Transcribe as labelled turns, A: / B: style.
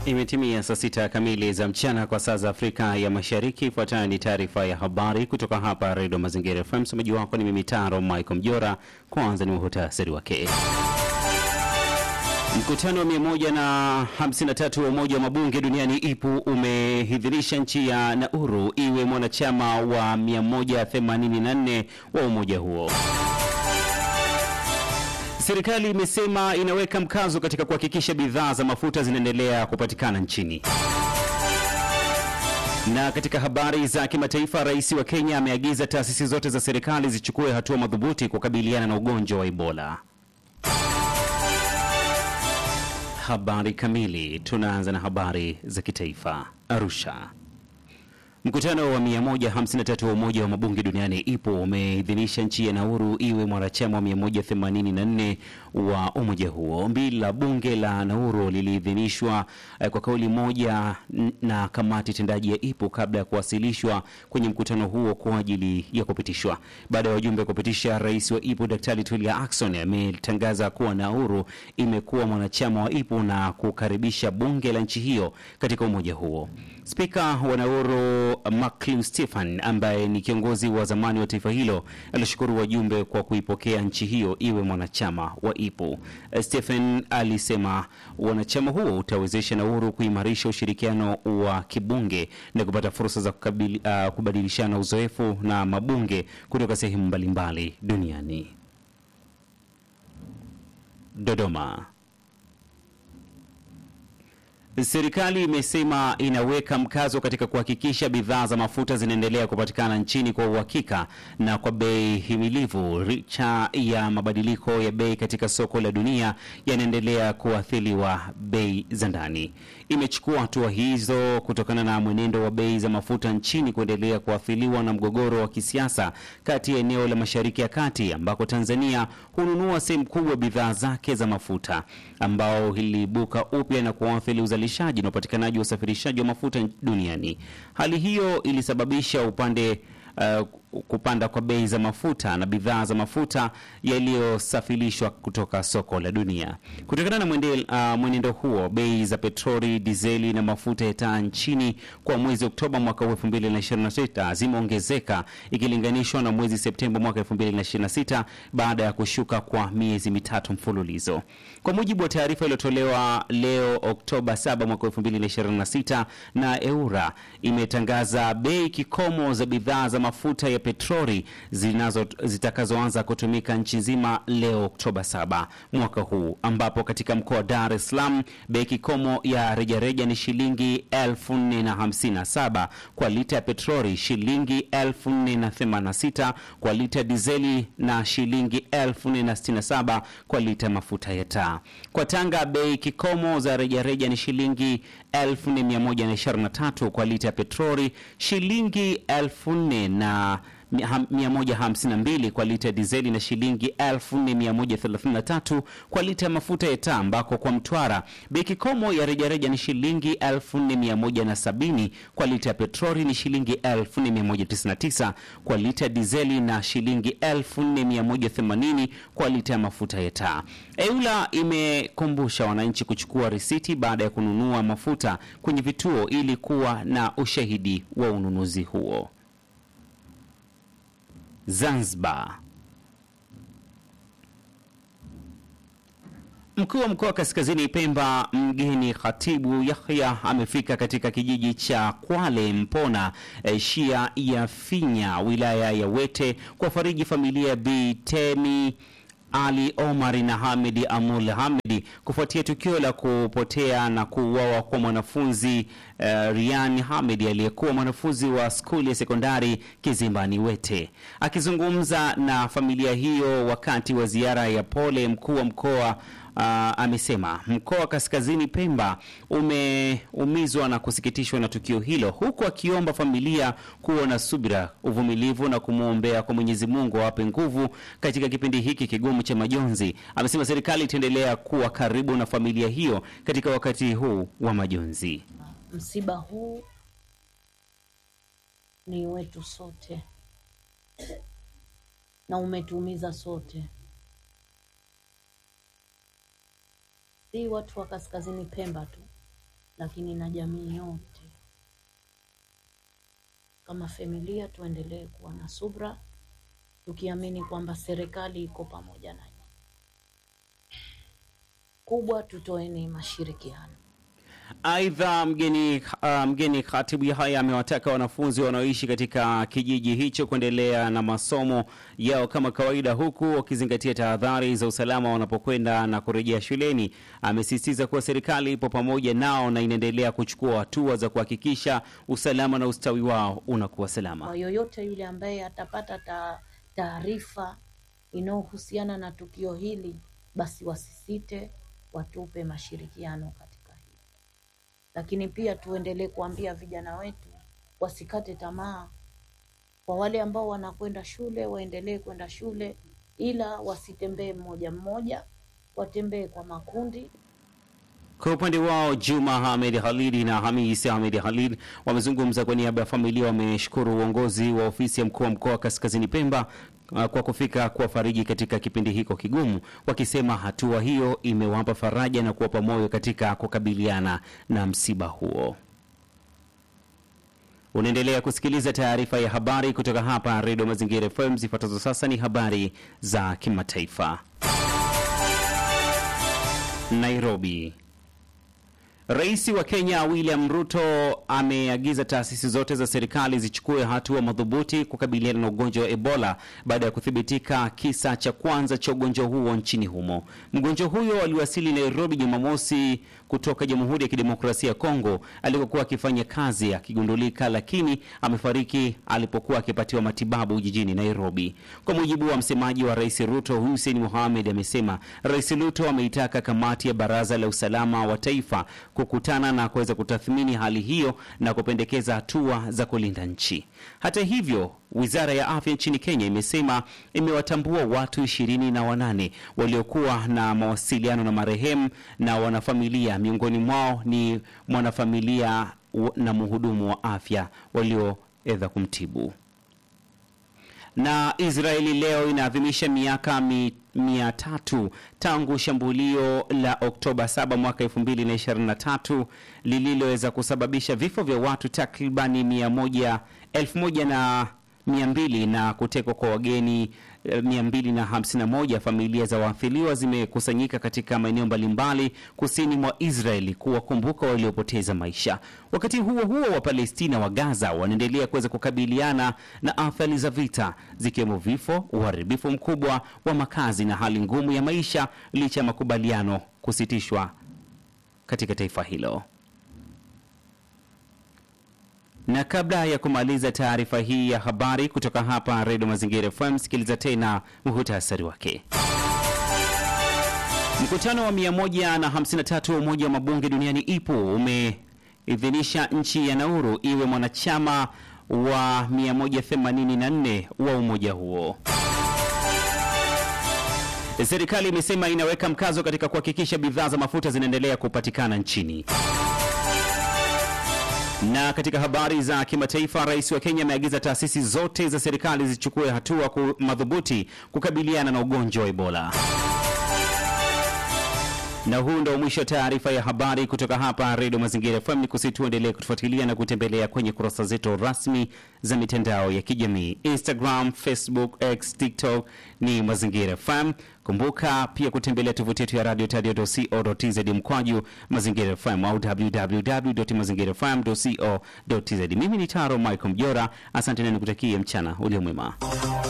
A: Imetimia saa sita kamili za mchana kwa saa za Afrika ya Mashariki. Ifuatayo ni taarifa ya habari kutoka hapa Redio Mazingira FM. Msomaji wako ni mimi Taro Michael Mjora. Kwanza ni muhutasari wake. Mkutano wa 153 wa Umoja wa Mabunge duniani IPU umeidhinisha nchi ya Nauru iwe mwanachama wa 184 wa umoja huo. Serikali imesema inaweka mkazo katika kuhakikisha bidhaa za mafuta zinaendelea kupatikana nchini. Na katika habari za kimataifa, rais wa Kenya ameagiza taasisi zote za serikali zichukue hatua madhubuti kukabiliana na ugonjwa wa Ebola. Habari kamili. Tunaanza na habari za kitaifa. Arusha. Mkutano wa 153 wa Umoja wa Mabunge duniani IPU umeidhinisha nchi ya Nauru iwe mwanachama wa 184 wa umoja huo. Ombi la bunge la Nauru liliidhinishwa eh, kwa kauli moja na kamati tendaji ya IPU kabla ya kuwasilishwa kwenye mkutano huo kwa ajili ya kupitishwa. Baada ya wajumbe kupitisha, rais wa IPU Daktari Tulia Ackson ametangaza kuwa Nauru imekuwa mwanachama wa IPU na kukaribisha bunge la nchi hiyo katika umoja huo. Spika wa Nauru Maclean Stephen ambaye ni kiongozi wa zamani wa taifa hilo alishukuru wajumbe kwa kuipokea nchi hiyo iwe mwanachama wa IPU. Stephen alisema wanachama huo utawezesha Nauru kuimarisha ushirikiano wa kibunge na kupata fursa za kukabili, uh, kubadilishana uzoefu na mabunge kutoka sehemu mbalimbali duniani. Dodoma. Serikali imesema inaweka mkazo katika kuhakikisha bidhaa za mafuta zinaendelea kupatikana nchini kwa uhakika na kwa bei himilivu licha ya mabadiliko ya bei katika soko la dunia yanaendelea kuathiriwa bei za ndani. Imechukua hatua hizo kutokana na mwenendo wa bei za mafuta nchini kuendelea kuathiriwa na mgogoro wa kisiasa kati ya eneo la Mashariki ya Kati ambako Tanzania hununua sehemu kubwa bidhaa zake za mafuta ambao iliibuka upya na kuathiri uzalishaji na upatikanaji wa usafirishaji wa mafuta duniani. Hali hiyo ilisababisha upande uh, kupanda kwa bei za mafuta na bidhaa za mafuta yaliyosafirishwa kutoka soko la dunia. Kutokana na mwende, uh, mwenendo huo, bei za petroli, dizeli na mafuta ya taa nchini kwa mwezi Oktoba mwaka 2026 zimeongezeka ikilinganishwa na mwezi Septemba mwaka 2026 baada ya kushuka kwa miezi mitatu mfululizo. Kwa mujibu wa taarifa iliyotolewa leo Oktoba 7 mwaka 2026 na EURA imetangaza bei kikomo za bidhaa za mafuta ya petroli zinazo zitakazoanza kutumika nchi nzima leo Oktoba 7 mwaka huu, ambapo katika mkoa wa Dar es Salaam bei kikomo ya rejareja ni shilingi 4057 kwa lita ya petroli, shilingi 4086 kwa lita ya dizeli na shilingi 4067 kwa lita ya mafuta ya taa. Kwa Tanga bei kikomo za rejareja ni shilingi 4123 kwa lita ya petroli, shilingi 4000 na 152 kwa lita ya dizeli na shilingi 4133 kwa lita ya mafuta ya taa, ambako kwa Mtwara bei kikomo ya rejareja ni shilingi 4170 kwa lita ya petroli ni shilingi 4199 kwa lita ya dizeli na shilingi 4180 kwa lita ya mafuta ya taa. EULA imekumbusha wananchi kuchukua risiti baada ya kununua mafuta kwenye vituo ili kuwa na ushahidi wa ununuzi huo. Zanzibar. Mkuu wa mkoa wa Kaskazini Pemba mgeni Khatibu Yahya amefika katika kijiji cha Kwale Mpona eh, shia ya Finya wilaya ya Wete kuwafariji familia ya Bi Temi ali Omar na Hamidi Amul Hamidi kufuatia tukio la kupotea na kuuawa kwa mwanafunzi uh, Rian Hamidi aliyekuwa mwanafunzi wa skuli ya sekondari Kizimbani Wete. Akizungumza na familia hiyo wakati wa ziara ya pole, mkuu wa mkoa Uh, amesema mkoa wa Kaskazini Pemba umeumizwa na kusikitishwa na tukio hilo, huku akiomba familia kuwa na subira, uvumilivu na kumwombea kwa Mwenyezi Mungu awape nguvu katika kipindi hiki kigumu cha majonzi. Amesema serikali itaendelea kuwa karibu na familia hiyo katika wakati huu wa majonzi.
B: Msiba huu ni wetu sote na umetuumiza sote. si watu wa kaskazini Pemba tu lakini na jamii yote. Kama familia, tuendelee kuwa na subra, tukiamini kwamba serikali iko pamoja nanyi. Kubwa, tutoeni mashirikiano.
A: Aidha, mgeni uh, mgeni Khatibu Yahya amewataka wanafunzi wanaoishi katika kijiji hicho kuendelea na masomo yao kama kawaida, huku wakizingatia tahadhari za usalama wanapokwenda na kurejea shuleni. Amesisitiza kuwa serikali ipo pamoja nao na inaendelea kuchukua hatua za kuhakikisha usalama na ustawi wao unakuwa salama.
B: Kwa yoyote yule ambaye atapata ta- taarifa inayohusiana na tukio hili, basi wasisite, watupe mashirikiano katika hili. Lakini pia tuendelee kuambia vijana wetu wasikate tamaa. Kwa wale ambao wanakwenda shule, waendelee kwenda shule, ila wasitembee mmoja mmoja, watembee kwa makundi.
A: Kwa upande wao Juma Hamed Khalid na Hamis Hamed Khalid wamezungumza kwa niaba ya familia. Wameshukuru uongozi wa ofisi ya mkuu wa mkoa wa Kaskazini Pemba uh, kwa kufika kuwafariji katika kipindi hiko kigumu, wakisema hatua hiyo imewapa faraja na kuwapa moyo katika kukabiliana na msiba huo. Unaendelea kusikiliza taarifa ya habari kutoka hapa Redio Mazingira FM. Zifuatazo sasa ni habari za kimataifa. Nairobi. Rais wa Kenya William Ruto ameagiza taasisi zote za serikali zichukue hatua madhubuti kukabiliana na ugonjwa wa Ebola baada ya kuthibitika kisa cha kwanza cha ugonjwa huo nchini humo. Mgonjwa huyo aliwasili Nairobi Jumamosi kutoka Jamhuri ya Kidemokrasia ya Kongo alikokuwa akifanya kazi akigundulika, lakini amefariki alipokuwa akipatiwa matibabu jijini Nairobi. Kwa mujibu wa msemaji wa Rais Ruto Hussein Mohamed amesema Rais Ruto ameitaka kamati ya Baraza la Usalama wa Taifa kukutana na kuweza kutathmini hali hiyo na kupendekeza hatua za kulinda nchi. Hata hivyo, wizara ya afya nchini Kenya imesema imewatambua watu ishirini na wanane waliokuwa na mawasiliano na marehemu na wanafamilia. Miongoni mwao ni mwanafamilia w- na mhudumu wa afya walioedha kumtibu na Israeli leo inaadhimisha miaka mi, mia tatu tangu shambulio la Oktoba 7 mwaka 2023 lililoweza kusababisha vifo vya watu takribani mia moja elfu moja na mia mbili na kutekwa kwa wageni eh, 251. Familia za waathiriwa zimekusanyika katika maeneo mbalimbali kusini mwa Israeli kuwakumbuka waliopoteza maisha. Wakati huo huo, wa Palestina wa Gaza wanaendelea kuweza kukabiliana na athari za vita zikiwemo vifo, uharibifu mkubwa wa makazi na hali ngumu ya maisha licha ya makubaliano kusitishwa katika taifa hilo. Na kabla ya kumaliza taarifa hii ya habari kutoka hapa Redio Mazingira FM, sikiliza tena muhutasari wake. Mkutano wa 153 wa Umoja wa Mabunge Duniani IPU umeidhinisha nchi ya Nauru iwe mwanachama wa 184 wa umoja huo. Serikali imesema inaweka mkazo katika kuhakikisha bidhaa za mafuta zinaendelea kupatikana nchini. Na katika habari za kimataifa, rais wa Kenya ameagiza taasisi zote za serikali zichukue hatua ku- madhubuti kukabiliana na ugonjwa wa Ebola. Na huu ndo mwisho wa taarifa ya habari kutoka hapa Redio Mazingira FM. Ni kusi tuendelee kutufuatilia na kutembelea kwenye kurasa zetu rasmi za mitandao ya kijamii Instagram, Facebook, X, TikTok ni Mazingira FM. Kumbuka pia kutembelea tovuti yetu ya radio tadio.co.tz mkwaju Mazingira FM au www.mazingirafm.co.tz. Mimi ni Taro Michael Mjora, asante na nikutakie mchana ulio mwema.